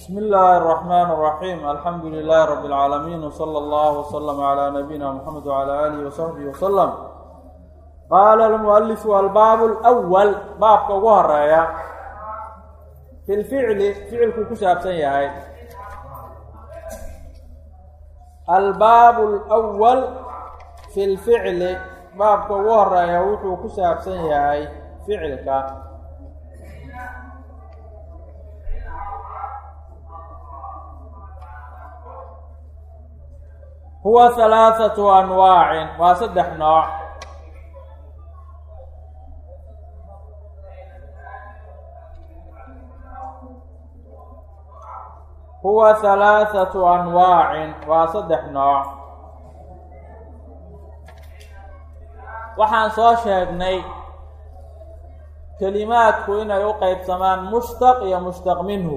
بsم الlh الرحمن الرحيم الحمdu لله رب العاalمين وصلى الله وsلم على نبيinا محمد وعلى آله وصحبه وsلم qال المؤلف الbاb الأول baabka ugu horeeya fi lficli ficilkuu ku saabsan yahay albaab اlأwal fi lficli baabka ugu horeeya wuxuu ku saabsan yahay ficilka huwa halaaثatu anwaacin waa saddex nooc huwa halaaثatu anwaacin waa saddex nooc waxaan soo sheegnay kelimaadku inay u qeybsamaan mushtaq iyo mushtaq minhu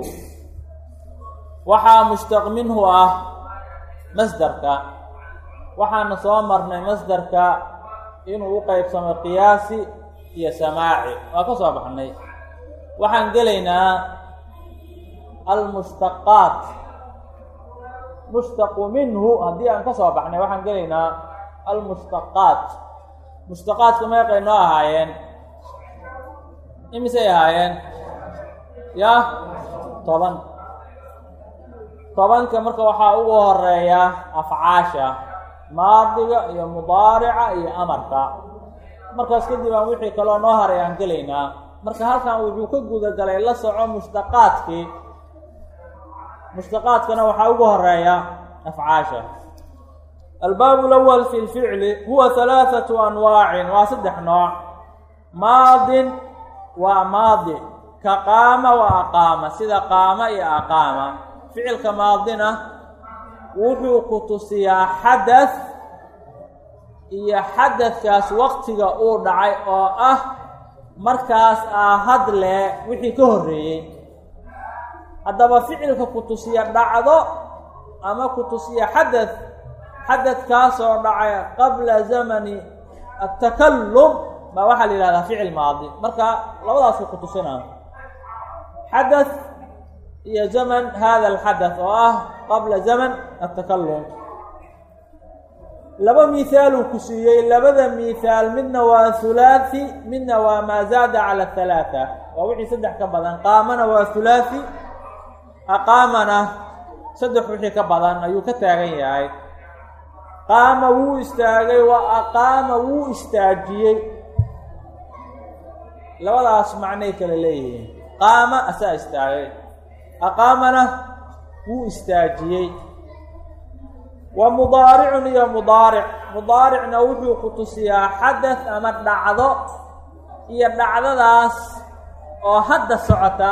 waxaa mushtaq minhu ah masderka waxaana soo marnay masderka inuu u qeybsamo qiyaasi iyo samaaci waa ka soo baxnay waxaan gelaynaa almushtaqaat mushtaqu minhu haddii aan ka soo baxnay waxaan gelaynaa almushtaqaat mushtaqaadka meeqay noo ahaayeen imisay ahaayeen ya toban tobanka marka waxaa ugu horeeya afcaasha maadiga iyo mudaarica iyo amarka markaas kadib aan wixii kaloo noo haray aan gelaynaa marka halkan wuxuu ka gudagalay la soco mushtaqaadkii mushtaqaadkana waxaa ugu horeeya afcaasha albaab lawal fi lficli huwa halaaثatu anwaacin waa saddex nooc maadin waa maadi ka qaama wa aqaama sida qaama iyo aqaama ficilka maadina wuxuu ku tusiyaa xadath iyo xadadkaas waqtiga uu dhacay oo ah markaas aa hadle wixii ka horreeyey haddaba ficilka ku tusiya dhacdo ama ku tusiya xadath xadadkaasoo dhacay qabla zamani atakallum baa waxaa la yihahdaa ficil maadi marka labadaasuu ku tusinaa xadath iyo zaman hada alxadath oo ah qabla zaman atakalum laba mihaaluu ku siiyey labada mihaal midna waa hulaathi midna waa maa zaada cala halaata waa wixii saddex ka badan qaamana waa hulaathi aqaamana saddex wixii ka badan ayuu ka taagan yahay qaama wuu istaagay wa aqaama wuu istaajiyey labadaas macnay kale leeyihiin qaama asaa istaagay aqaamana wuu istaajiyey wa mudaaricun iyo mudaaric mudaaricna wuxuu ku tusiyaa xadath ama dhacdo iyo dhacdadaas oo hadda socota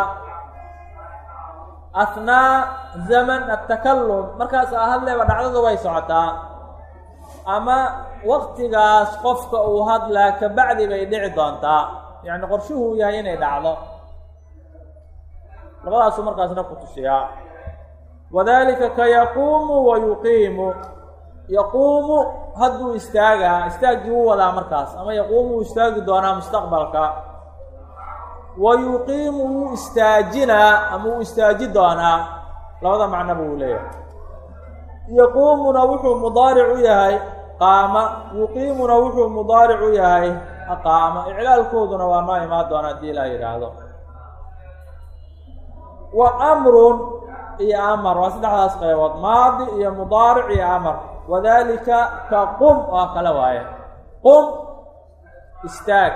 athnaa zaman atakallum markaas aa hadleyba dhacdadu way socotaa ama waqtigaas qofka uu hadlaa kabacdi bay dhici doontaa yacni qorshuhuu yahay inay dhacdo labadaasuu markaasna ku tusiyaa wadalika ka yaquumu wa yuqiimu yaquumu hadduu istaagaa istaaggii wuu wadaa markaas ama yaquumu wuu istaagi doonaa mustaqbalka wa yuqiimu wuu istaajinaa ama wuu istaaji doonaa labada macnoba wuu leeyahay yaquumuna wuxuu mudaaric u yahay qaama yuqiimuna wuxuu mudaaric u yahay aqaama iclaalkooduna waa noo imaan doona haddii ilaa yidhaahdo wa amrun iyo amar waa saddexdaas qaybood maadi iyo mudaaric iyo amar wadalika ka qum oo kale waaye qum istaag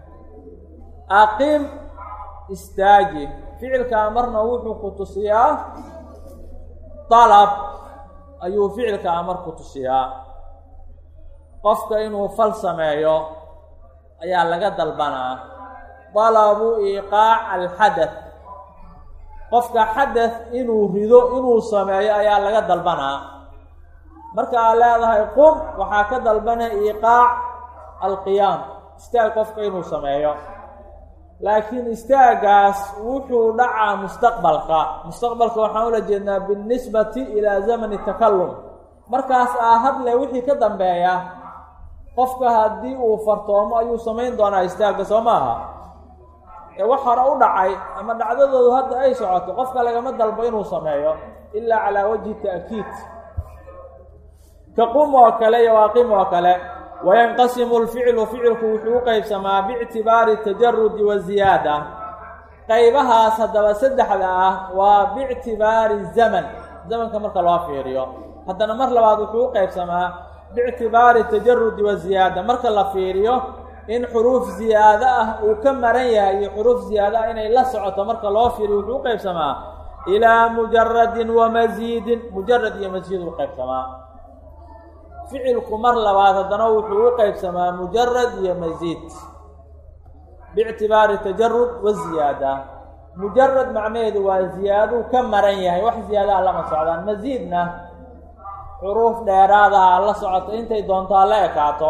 aqim istaaji ficilka amarna wuxuu ku tusiyaa dalab ayuu ficilka amar ku tusiyaa qofka inuu fal sameeyo ayaa laga dalbanaa dalabu iiqaac alxadath qofka xadath inuu rido inuu sameeyo ayaa laga dalbanaa marka aad leedahay qum waxaa ka dalbanaya iiqaac alqiyaam istaag qofka inuu sameeyo laakiin istaagaas wuxuu dhacaa mustaqbalka mustaqbalka waxaan ula jeednaa binisbati ilaa zamani takallum markaas aa hadle wixii ka dambeeya qofka haddii uu fartoomo ayuu samayn doonaa istaagga soo maaha ee wax hore u dhacay ama dhacdadoodu hadda ay socoto qofka lagama dalbo inuu sameeyo ilaa calaa wajhi ta'kiid ka qum oo kale iyo waaqim oo kale wayanqasimu lficlu ficilku wuxuu u qeybsamaa biictibaari tajarudi waziyaada qaybahaas haddaba saddexda ah waa biictibaari zaman zamanka marka loo fiiriyo haddana mar labaad wuxuu u qeybsamaa biictibaari tajarudi waziyaada marka la fiiriyo in xuruuf ziyaado ah uu ka maran yahay iyo xuruuf ziyaado ah inay la socoto marka loo fiiriyo wuxuu u qeybsamaa ilaa mujaradin wa masiidin mujarad iyo masiid u qeybsamaa ficilku mar labaad haddana wuxuu u qeybsamaa mujarad iyo masiid biictibaari tajarud waziyaada mujarad macnaheedu waa ziyaaduu ka maran yahay wax ziyaadaha lama socdaan masiidna xuruuf dheeraadaha la socoto intay doontaa la ekaato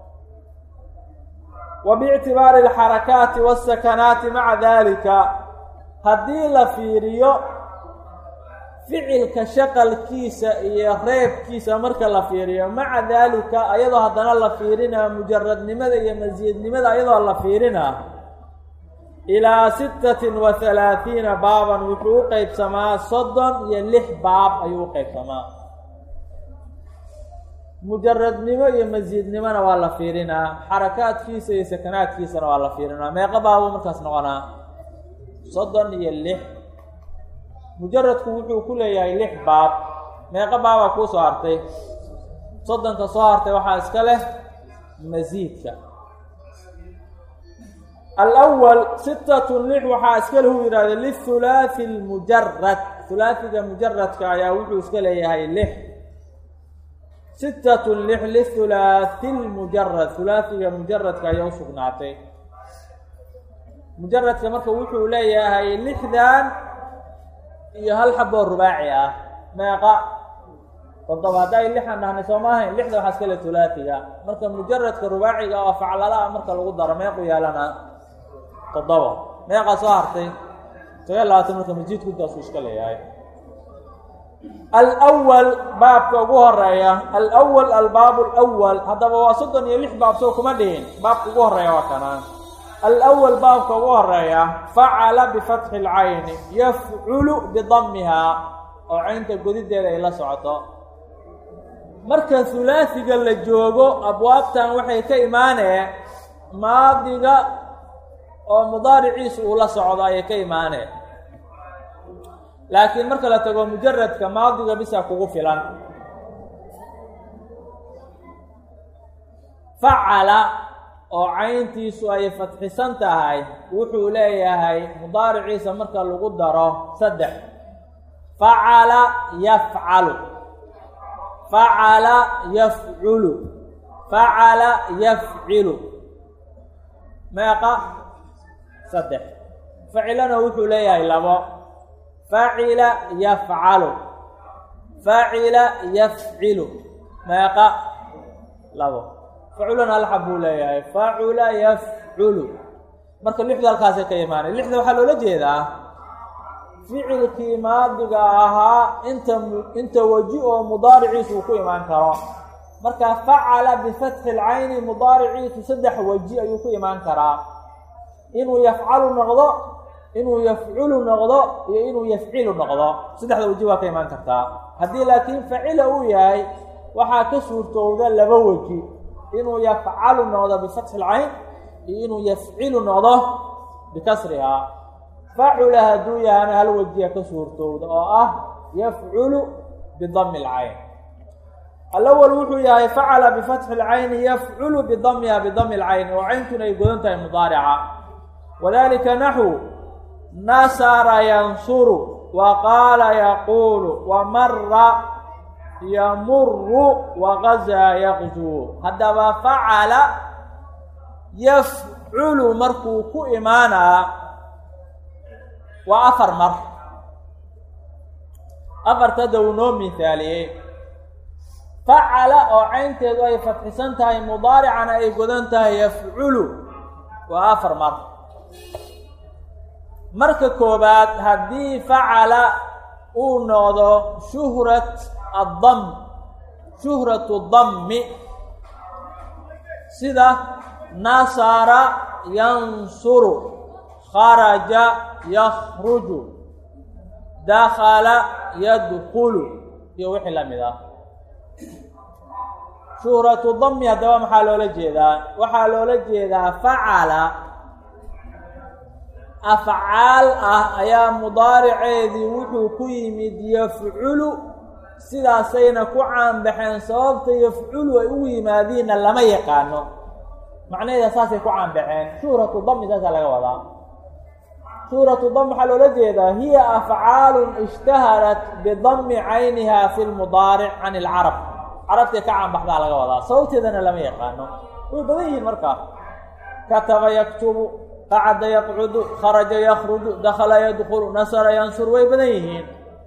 wa biictibaari alxarakaati waasakanaati maca dalika haddii la fiiriyo ficilka shaqalkiisa iyo reebkiisa marka la fiiriyo maca daalika ayadoo haddana la fiirinaa mujaradnimada iyo masiidnimada ayadoo la fiirinaa ilaa sittatin wa halaathiina baaban wuxuu u qeybsamaa soddon iyo lix baab ayuu u qeybsamaa mujaradnimo iyo masiidnimona waa la fiirinaa xarakaadkiisa iyo sakanaadkiisana waa la fiirinaa meeqa baabuu markaas noqonaa soddon iyo lix mujaradku wuxuu ku leeyahay lix baab meeqa baabaa kuu soo hartay soddonka soo hartay waxaa iska leh masiidka alawal sittatun lix waxaa iska leh uu yidhahda lihulaathi lmujarad hulaathiga mujaradka ayaa wuxuu iska leeyahay lix sittatun lix lihulaathi lmujarad hulaathiga mujaradka ayaa u sugnaatay mujaradka marka wuxuu leeyahay lixdan iyo hal xaboo rubaaci ah meeqa toddoba hadda ay lixan dhahnay soo maahayn lixda waxaa iska le hulaatiga marka mujaradka rubaaciga oo faclala ah marka lagu daro meequ yeelana toddoba meeqaa soo hartay sagaal labaatan marka masiidku intaasuu iska leeyahay alwal baabka ugu horeeya alwal albaabu alwal haddaba waa soddon iyo lix baab soo kuma dhihin baabka ugu horeeya waa kanaan alawal baabka ugu horeeya facala bifatxi lcayni yafculu bidamihaa oo caynta godideeda ay la socoto marka hulaasiga la joogo abwaabtan waxay ka imaanee maadiga oo mudaariciisu uu la socdo ayay ka imaanee laakiin marka la tago mujaradka maadiga bisa kugu filan facala oo cayntiisu ay fatxisan tahay wuxuu leeyahay mudaariciisa marka lagu daro saddex facala yafcalu facala yafculu facala yafcilu meeqa saddex facilana wuxuu leeyahay labo facila yafcalu facila yafcilu meeqa labo faculana hal xab buu leeyahay facula yafculu marka lixdu halkaasay ka imaanay lixda waxaa loola jeedaa ficilkii maadiga ahaa inta inta weji oo mudaariciisu uu ku imaan karo marka facala bifatxi lcayni mudaariciisu saddex weji ayuu ku imaan karaa inuu yafcalu noqdo inuu yafculu noqdo iyo inuu yafcilu noqdo saddexda weji waa ka imaan kartaa haddii laakiin facila uu yahay waxaa ka suurtowda laba weji inuu yafcalu noqdo bifatxi lcayn iyo inuu yafcilu noqdo bikasrihaa facula hadduu yahana hal wejiya ka suurtowda oo ah yafculu bidami lcayn alawal wuxuu yahay facala bifatxi lcayni yafculu bidamiha bidami lcayni oo cayntuna ay godan tahay mudaarica wadalika naxu nasara yansuru wa qaala yaquulu wa mara yamuru wagazaa yaqzuu haddaba facala yafculu markuu ku imaanaa waa afar mar afartada uu noo mihaaliyey facala oo caynteedu ay fatxisan tahay mudaaricana ay godan tahay yafculu waa afar mar marka koobaad haddii facala uu noqdo shuhrat addam shuhratu dammi sida nasara yansuru kharaja yakruju dakala yadkulu iyo wixii la mid ah shuhratu dami haddaba maxaa loola jeedaa waxaa loola jeedaa facala afcaal ah ayaa mudaariceedii wuxuu ku yimid yafculu sidaasayna ku caanbaxeen sababta yafculu ay ugu yimaadiinna lama yaqaano macnaheeda saasay ku caanbaxeen shuhratu dami saasaa laga wadaa shuhratu dam waxaa loola jeedaa hiya afcaalun ishtaharat bidami cayniha fi lmudaaric can ilcarab carabtay ka caanbaxdaa laga wadaa sababteedana lama yaqaano way badan yihiin markaa kataba yaktubu qacada yaqcudu kharaja yakruju dakala yadkulu nasara yansur way badan yihiin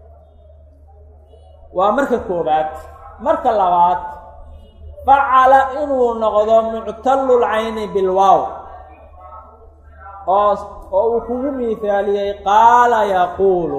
waa marka koobaad marka labaad facala inuu noqdo muctallulcayni bilwaaw oo oo uu kugu miihaaliyey qaala yaquulu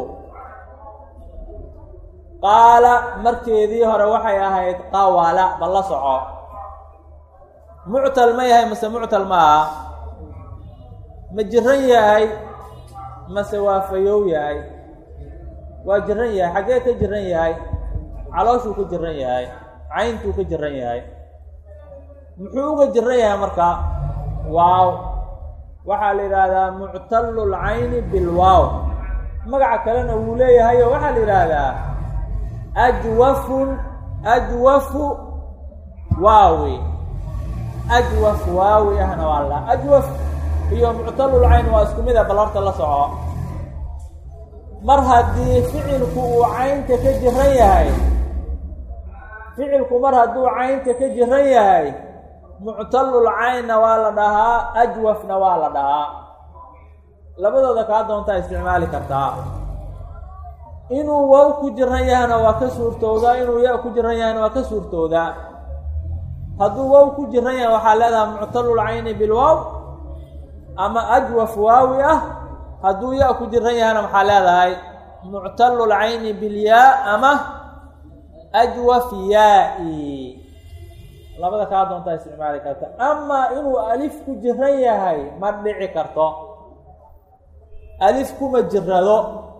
qaala markeedii hore waxay ahayd qawala bal la soco muctal ma yahay mase muctal ma aha ma jiran yahay mase waa fayow yahay waa jiran yahay xaggee ka jiran yahay calooshuu ka jiran yahay cayntuu ka jiran yahay muxuu uga jiran yahay marka waaw waxaa la yidhaahdaa muctallu lcayni bilwaaw magaca kalena wuu leeyahayo waxaa la yidhaahdaa ajwafun ajwafu waawi ajwaf waawi ahna waa la ajwaf iyo muctallulcayn waa isku mid a bal horta la soco mar haddii ficilku uu caynta ka jiran yahay ficilku mar hadduu caynta ka jiran yahay muctallul caynna waa la dhahaa ajwafna waa la dhahaa labadooda kaa doontaa isticmaali kartaa inuu wow ku jiran yahayna waa ka suurtoodaa inuu ya ku jiran yahayna waa ka suurtoodaa hadduu wow ku jiran yahay waxaa leedahay muctallul cayni bilwaaw ama ajwaf waawi ah hadduu ya ku jiran yahayna maxaa leedahay muctallul cayni bilyaa ama ajwaf yaa-i labada kaa doontaa isticmaali karta amaa inuu alif ku jiran yahay ma dhici karto alif kuma jirado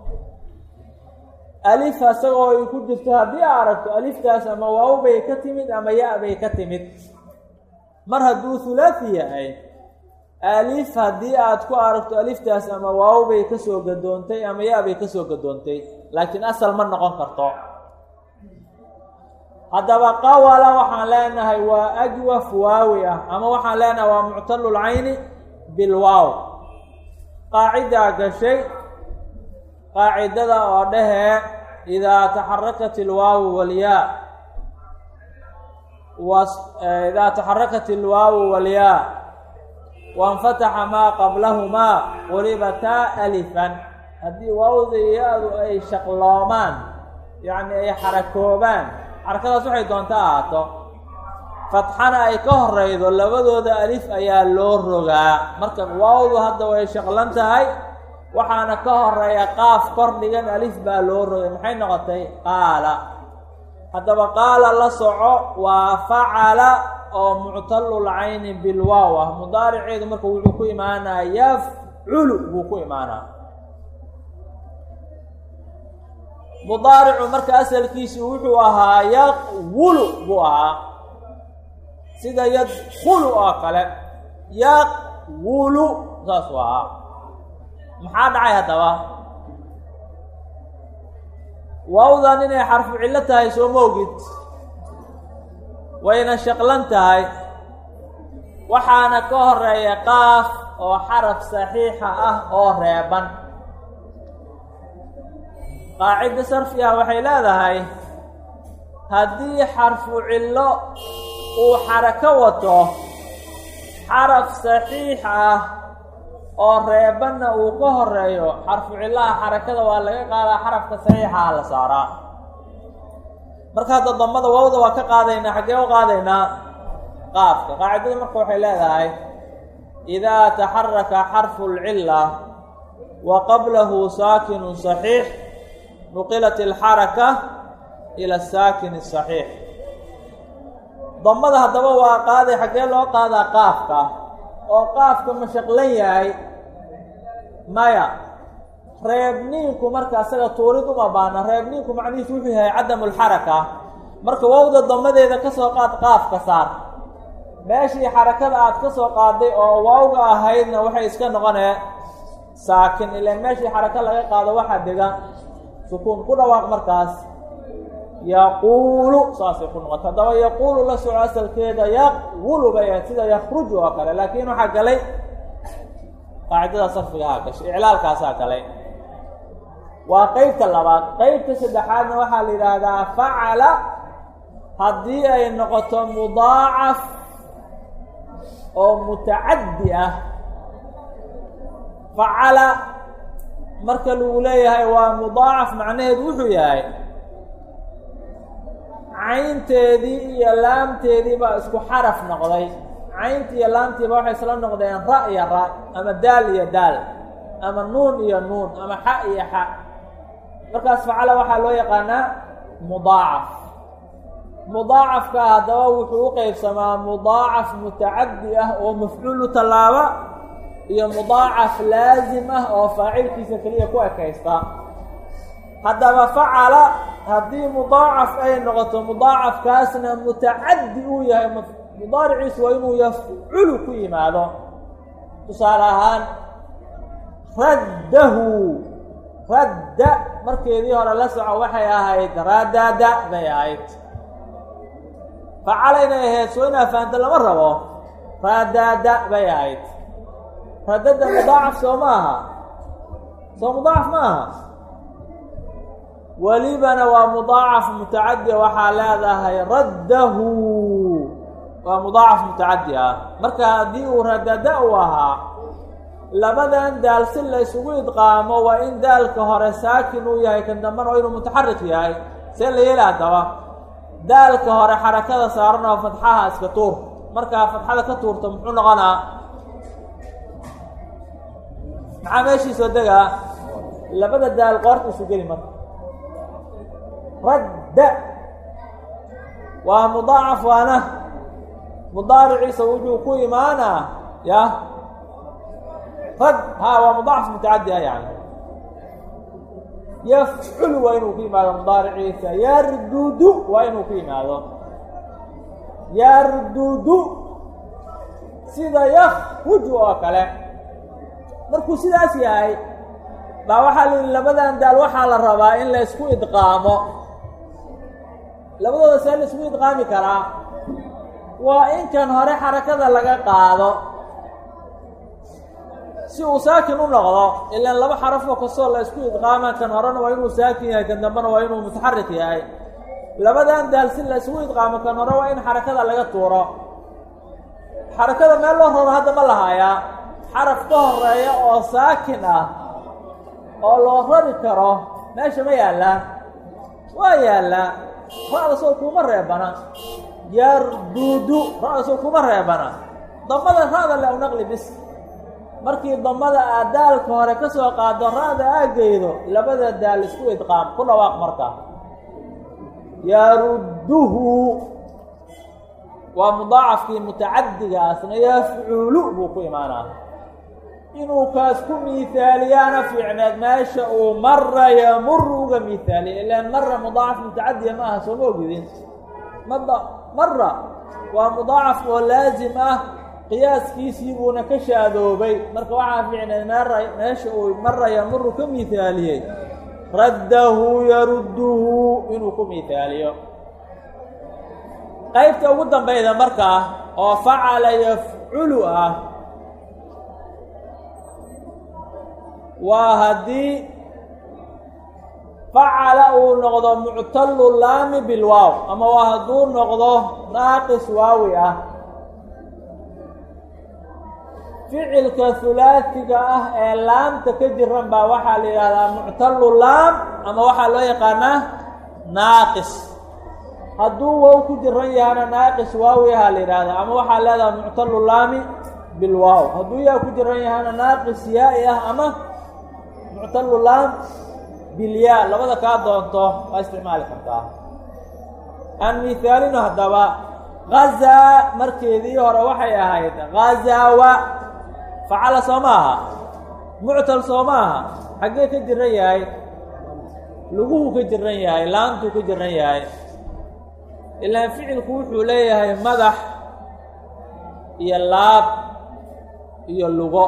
alif asagoo ay ku jirto haddii aa aragto aliftaas ama waaw bay ka timid ama ya- bay ka timid mar hadduu hulaathi yahay alif haddii aad ku aragto aliftaas ama waaw bay kasoo gadoontay ama ya- bay kasoo gadoontay laakiin asal ma noqon karto haddaba qawala waxaan leenahay waa ajwaf waawi ah ama waxaan leenahay waa muctallul cayni bilwaaw qaacidaa gashay qaacidada oo dhehee idaa taxarakat ilwaawu walyaa idaa taxarakat ilwaawu walyaa wainfataxa maa qablahumaa qulibataa alifan haddii waawda iyo ya-du ay shaqloomaan yacni ay xarakoobaan xarakadaas waxay doonta ahaato fatxana ay ka horeydo labadooda alif ayaa loo rogaa marka waawdu hadda way shaqlan tahay waxaana ka horeeya qaaf kor dhigan alif baa loo rogay maxay noqotay qaala haddaba qaala la soco waa facala oo muctallul cayni bilwaaw ah mudaariceedu marka wuxuu ku imaanaa yafculu buu ku imaanaa mudaaricu marka asalkiisu wuxuu ahaa yaqwulu buu ahaa sida yadkulu oo kale yaqwulu saasuu ahaa maxaa dhacay haddaba waawdan inay xarfu cillo tahay soo moogid wayna shaqlan tahay waxaana ka horeeya qaaf oo xaraf saxiixa ah oo reeban qaacido sarfi ah waxay leedahay haddii xarfu cillo uu xarako wato xaraf saxiix ah oo reebanna uu ka horeeyo xarfu cillaha xarakada waa laga qaadaa xarafka saxiixaha la saaraa marka hadda damada waawda waa ka qaadaynaa xaggee u qaadaynaa qaafka qaacidada marka waxay leedahay idaa taxaraka xarfu lcilla wa qablahu saakinu saxiix nuqilat alxaraka ila saakin saxiix damada haddaba waa qaaday xaggee loo qaadaa qaafka oo qaafka ma shaqlan yahay maya reebniinku marka isaga tuurid uma baana reebniinku macnihiisu wuxuu yahay cadamu lxaraka marka wowda damadeeda ka soo qaad qaafka saar meeshii xarakada aad ka soo qaaday oo waawga ahaydna waxay iska noqonee saakin ilaan meeshii xaraka laga qaado waxaa dega sukuun ku dhawaaq markaas yaquulu saasay ku noqota haddaba yaquulu la soco asalkeeda yaqulu bay ahayd sida yakruju oo kale laakiin waxaa galay qaacidada sarfigahaa gashay iclaalkaasaa galay waa qeybta labaad qeybta saddexaadna waxaa la yidhaahdaa facala haddii ay noqoto mudaacaf oo mutacaddi ah facala marka lagu leeyahay waa mudaacaf macnaheedu wuxuu yahay caynteedii iyo laamteedii baa isku xaraf noqday cayntii iyo laamtiiba waxay isla noqdeen ra iyo ra ama daal iyo daal ama nuun iyo nuun ama xa iyo xa markaas facala waxaa loo yaqaanaa mudaacaf mudaacafka haddaba wuxuu u qeybsamaa mudaacaf mutacaddi ah oo mafcuulu tallaaba iyo mudaacaf laasim ah oo faacilkiisa keliya ku ekaysta haddaba facala haddii mudaacaf ay noqoto mudaacafkaasna mutacaddi uu yahay mudaariciisu waa inuu yafculu ku yimaado tusaale ahaan raddahu radda markeedii hore la soco waxay ahayd radada bay ahayd facala inay ahayd soo inaa fahamta lama rabo radada bay ahayd radada mudaacaf soo ma aha soo mudaacaf ma aha welibana waa mudaacaf mutacadi waxaa leedahay raddahu waa mudaacaf mutacadi ah marka haddii uu radada u ahaa labadan daal si la isugu idqaamo waa in daalka hore saakin uu yahay kan dambena waa inuu mutaxarik yahay see la yeeli haddaba daalka hore xarakada saaran oo fatxaha iska tuur markaa fatxada ka tuurto muxuu noqonaa maxaa meeshiisoo degaa labada daal qoorta isu geli marka radda waa mudaacaf waana mudaariciisa wuxuu ku imaanaa ya rad ha waa mudaacaf mutacadi ah yani yafculu waa inuu ku yimaado mudaariciisa yardudu waa inuu ku yimaado yardudu sida yakruju oo kale markuu sidaas yahay baa waxaa la yihi labadan daal waxaa la rabaa in la isku idqaamo labadooda see la isku idqaami karaa waa in kan hore xarakada laga qaado si uu saakin u noqdo ilaan laba xarafoo kastoo la isku idqaama kan horena waa inuu saakin yahay kan dambena waa inuu mutaxarik yahay labadan daal si la isugu idqaamo kan hore waa in xarakada laga tuuro xarakada meel loo raro hadda ma lahaayaa xaraf ka horeeya oo saakin ah oo loo rari karo meesha ma yaallaa waa yaallaa ra-da soo kuma reebana yardudu ra-da soo kuma reebana damada ra-da le u naqli bis markii damada aad daalka hore ka soo qaado ra-da aageydo labada daal isku idqaam ku dhawaaq marka yarudduhu waa mudaacafkii mutacadigaasna yafculu buu ku imaanaa inuu kaas ku miihaaliyaana fiicneed meesha uu mara yamuru uga miihaaliya ilaan mara mudaacaf mutacadiya ma aha sooma ogidin mada mara waa mudaacaf oo laasim ah qiyaaskiisii buuna ka shaadoobay marka waxaa fiicneed mara meesha uu mara yamuru ka miihaaliyey raddahu yarudduhu inuu ku miihaaliyo qaybta ugu dambayda markaa oo facala yafculu ah waa haddii facala uu noqdo muctalu laami bilwaaw ama waa hadduu noqdo naaqis waawi ah ficilka hulaasiga ah ee laamta ka jiran baa waxaa la yidhahdaa muctalu laam ama waxaa loo yaqaanaa naaqis hadduu wow ku jiran yahana naaqis waawi ahaa la yidhahdaa ama waxaa leedaha muctalu laami bilwaaw hadduu yaa ku jiran yahana naaqis yaa-i ah ama muctalu laam bilyaa labada kaa doonto waa isticmaali kartaa aan miihaalino haddaba gazaa markeedii hore waxay ahayd ghazawa facala soo ma aha muctal soo maaha xaggee ka jiran yahay luguhuu ka jiran yahay laantuu ka jiran yahay ilaan ficilku wuxuu leeyahay madax iyo laab iyo lugo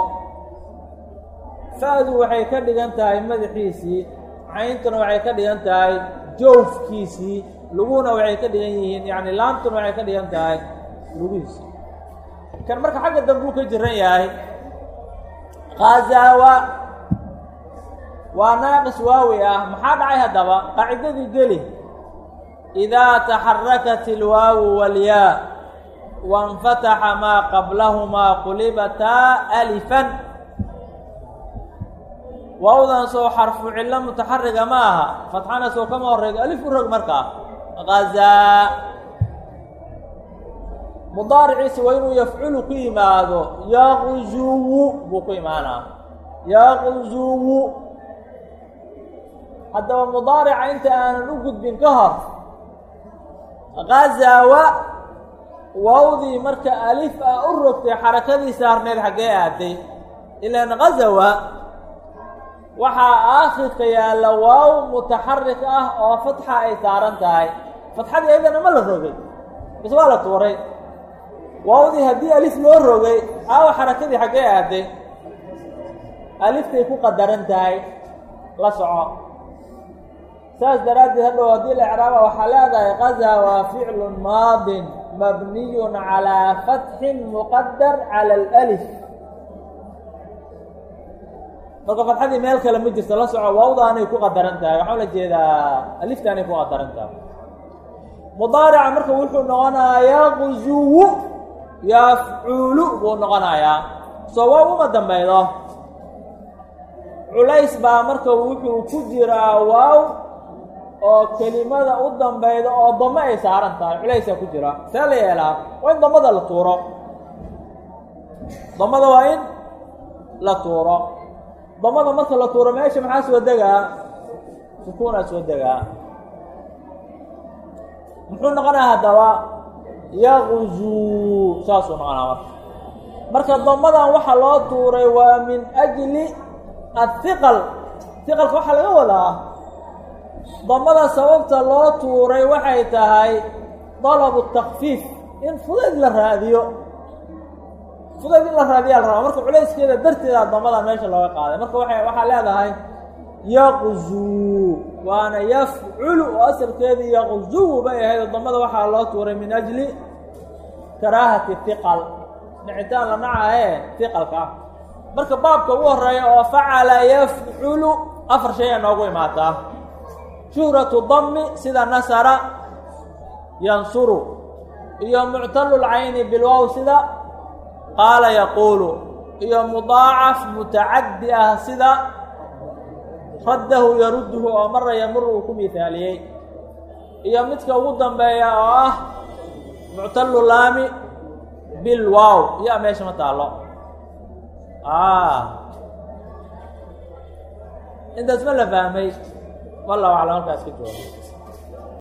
fa-du waxay ka dhigan tahay madaxiisii cayntuna waxay ka dhigan tahay joofkiisii luguhuna waxay ka dhigan yihiin yacni laamtuna waxay ka dhigan tahay lugihiisii kan marka xagga dambuu ka jiran yahay khazaawa waa naaqis waawi ah maxaa dhacay haddaba qaacidadii geli idaa taxarakat ilwaawu walyaa wainfataxa maa qablahumaa qulibataa alifan waawdan soo xarfu cillo mutaxariga ma aha fatxana soo kama horeyga alif u rog markaa hazaa mudaariciisa waa inuu yafculu ku yimaado yaqzuwu buu ku imaanaa yaqzuwu haddaba mudaarica inta aanan u gudbin ka hor ghazawa waawdii marka alif ah u rogtay xarakadii saarneed xaggee aaday ilaan ghazawa waxaa aakhirka yaalla waaw mutaxarik ah oo fatxa ay saaran tahay fatxadii ayadana ma la rogay bas waa la tuuray waawdii haddii alif loo rogay aawa xarakadii xaggee aaday aliftay ku qadaran tahay la soco saas daraaddeed hadhow haddii la ecraaba waxaa leedahay qaza waa ficlu maadin mabniyun calaa fatxin muqadar cala alif marka fatxadii meel kale ma jirto la soco waawdaanay ku qadaran tahay waxaa la jeedaa aliftaanay ku qadaran tahay mudaarica marka wuxuu noqonayaa yaqzuwu yafculu buu noqonayaa soo waaw uma dambeydo culays baa marka wuxuu ku jiraa waaw oo kelimada u dambeyda oo damo ay saaran tahay culaysaa ku jira see la yeelaa waa in damada la tuuro damada waa in la tuuro damada marka la tuuro meesha maxaa soo degaa sukuunaa soo degaa muxuu noqonaya haddaba yaqzuu saasuu noqonaa marka marka damadan waxaa loo tuuray waa min ajli athiqal hiqalka waxaa laga wadaa damada sababta loo tuuray waxay tahay dalabu takfiif in fudayd la raadiyo fudayd in la raadiyaa la rabaa marka culayskeeda darteeda damadan meesha looga qaaday marka waa waxaa leedahay yaqzuu waana yafculu oo asalkeedii yaqzuwu bay ahayd oo damada waxaa loo tuuray min ajli karaahati hiqal dhicitaan la nacahe hiqalka ah marka baabka ugu horeeya oo facala yafculu afar shay a noogu imaataa shuhratu dami sida nasara yansuru iyo muctalu lcayni bilwow sida qaala yaquulu iyo mudaacaf mutacaddi ah sida raddahu yarudduhu oo mara yamuru uu ku mihaaliyey iyo midka ugu dambeeya oo ah muctalu laami bilwow iya meesha ma taalo intaas ma la fahmay wallahu aclam halkaas ka jooga